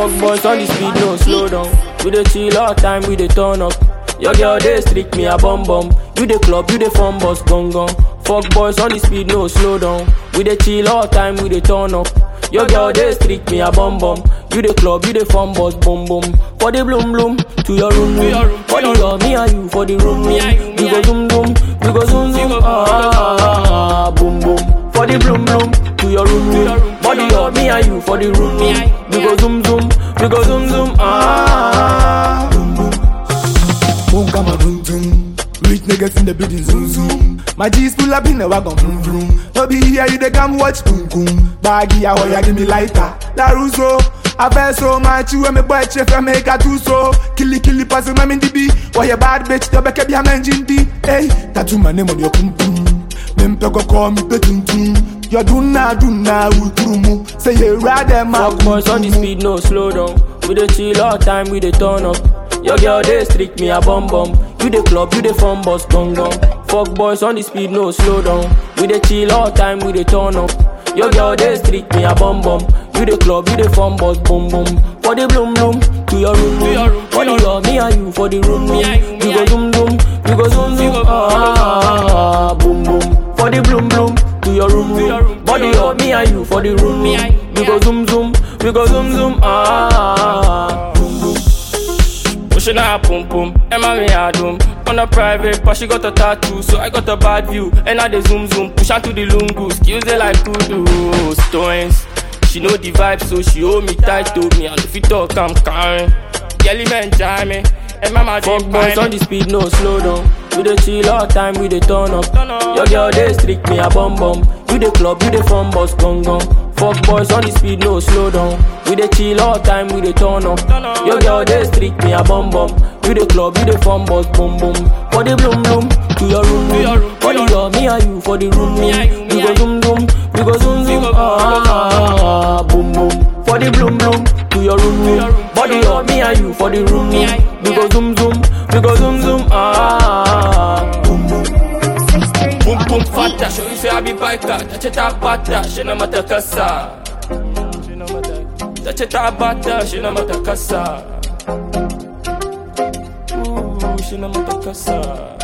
Fuck boys on the speed, no slow down. We dey chill all time, we dey turn up. Your girl dey streak me a bum bum. You dey club, you dey fun bus gong gong. Fuck boys on the speed, no slow down. We dey chill all time, we dey turn up. Your girl dey streak me a bum bum. You dey club, you dey fun bus boom boom. For the bloom bloom, to your room room. For the girl, me and you for the room room. We go zoom zoom, we go zoom zoom. Ah, boom boom. For the bloom bloom, to your room room. Body girl, me and you for the room room. We go zoom zoom, we go zoom zoom. Ah. Boom, come on, boom, boom. Rich niggas in the building, zoom, zoom. My G's pull up in the wagon, vroom, vroom. No be here, you they come watch, boom, boom. Baggy, I want ya, give me lighter. La Russo. I feel so much, you and me boy, chef, I make a two so. Killy, killy, pass him, I'm in the B. Why you bad bitch, the back of your man, Jinty. Hey, tattoo my name on your pum pum. Them go call me petun tum. You do na, do na, ultrumu. Say you rather, my Fuck boys on the speed, no slow down. We dey chill all time, we dey turn up. Your girl dey streak me a bum bum. You dey club, you dey fun bus gong gong. Fuck boys on the speed, no slow down. We dey chill all time, we dey turn up. Your girl dey streak me a bum bum. You dey club, you dey fun bus boom boom. For the bloom bloom, to your room room. For the girl, me and you for the room room. We go zoom zoom, we go zoom zoom. Ah, boom boom. For the bloom bloom, to your room room. Body girl, me and you for the room room. We go zoom zoom, we go zoom zoom. Ah. Pushing her pum pum, Emma me a doom On a private, but she got a tattoo So I got a bad view, and I dey zoom zoom Push her to the lungu, skills they like kudu Stones, she know the vibe So she hold me tight to me And if you talk, I'm carrying Yelly man jam me And mama Fuck boys on the speed, no slow down We dey chill all time, we dey turn up Your girl dey streak me a bum bum You dey club, you dey fun bus gong gong Fuck boys on the speed, no slow down. We dey chill all time, we dey turn up. Your girl dey streak me a bum bum. You dey club, you dey fun bus boom boom. For the bloom bloom, to your room room. For the girl, me and you for the room room. We go zoom zoom, we go zoom zoom. Ah, boom boom. For the bloom bloom, to your room room. Body girl, me and you for the room room. We go zoom zoom, we go zoom zoom. Ah, boom boom. Boom boom fata, show you say I be biker. Touch it up bata, she no matter kasa. Touch it up bata, she no matter kasa. Ooh, she no matter kasa.